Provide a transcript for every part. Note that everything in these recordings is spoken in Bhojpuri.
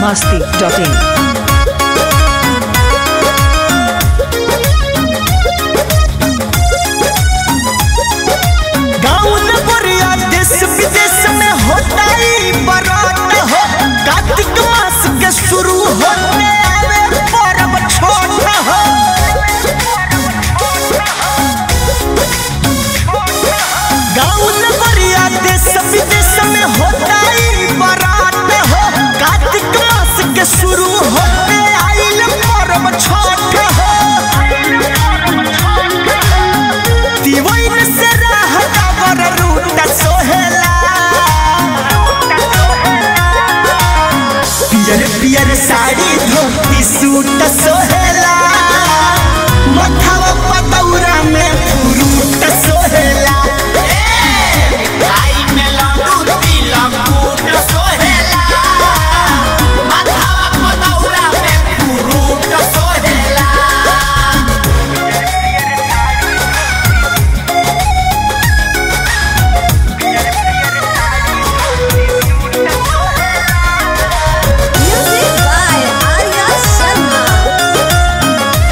masti.in. गाँव नगरिया देश विदेश में होता ही बरात हो कार्तिक मास के शुरू होते आवे पर्व छोट हो गाँव नगरिया देश विदेश में होता ही बरात हो कार्तिक मास के शुरू होते आइल पर्व छोट हो दिवैन से रहता बर रूट सोहेला पियर पियर साड़ी धोती सूट सोहेला मथवा पतौरा में फ्रूट सोहेला Music by Arya Sharma.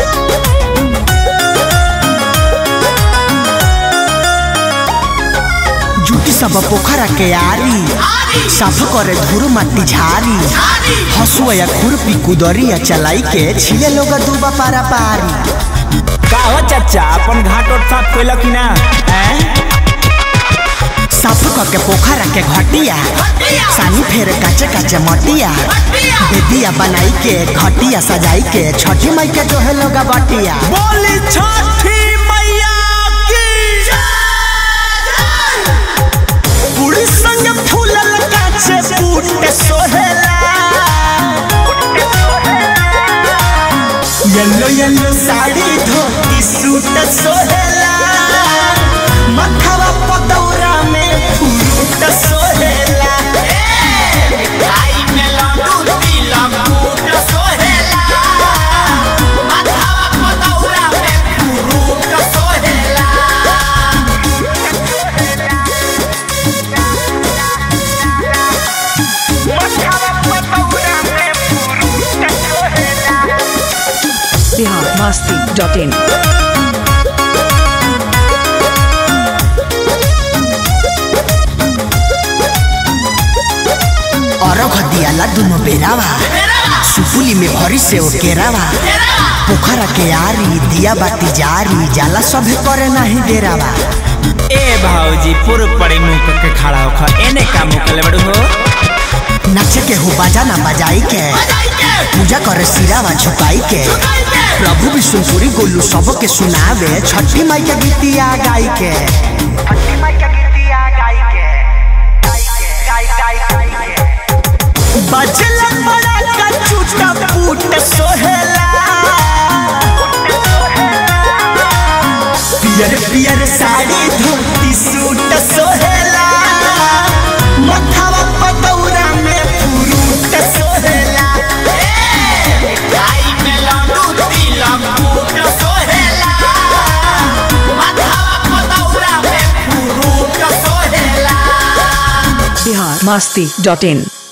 जुटी सब पोखरा के आरी साफ करे धूर माटी झारी हसुआ या खुरपी कुदरिया चलाई के छिले लोग दूबा पारा पारी का हो चाचा अपन घाट और साफ कैल कि ना हैं? साफ करके पोखरा के घटिया सानी फेर काचे काचे मटिया बेदिया बनाई के घटिया सजाई के छठी माई के जो है लोग बटिया बोली छठी मैया की पूरी संग फूलल काचे बूट सोहेला येलो येलो साड़ी धोती सूट सोहेला मथवा पतौरा में फ्रूट सोहेला Bihar masti.in. अरघ दियाला दुनो बेरावा सुपुली में भरी से ओ केरावा पोखरा के आरी दिया बाती जारी जाला सभे करे नाही डेरावा ए भाऊजी पूर्व पड़े मुंह के खड़ा होखा एने का मुंह कले बड़ू हो नाचे के हो बाजाना बजाई के पूजा करे सिरावा झुकाई के प्रभु विष्णुपुरी गोलू सब के सुनावे छठी माई के गीतिया गाई के बजला बड़ा का चूटा पूट सोहेला पियर पियर साड़ी धोती सूट सोहेला मथवा पतौरा में फ्रूट सोहेला Bihar masti.in.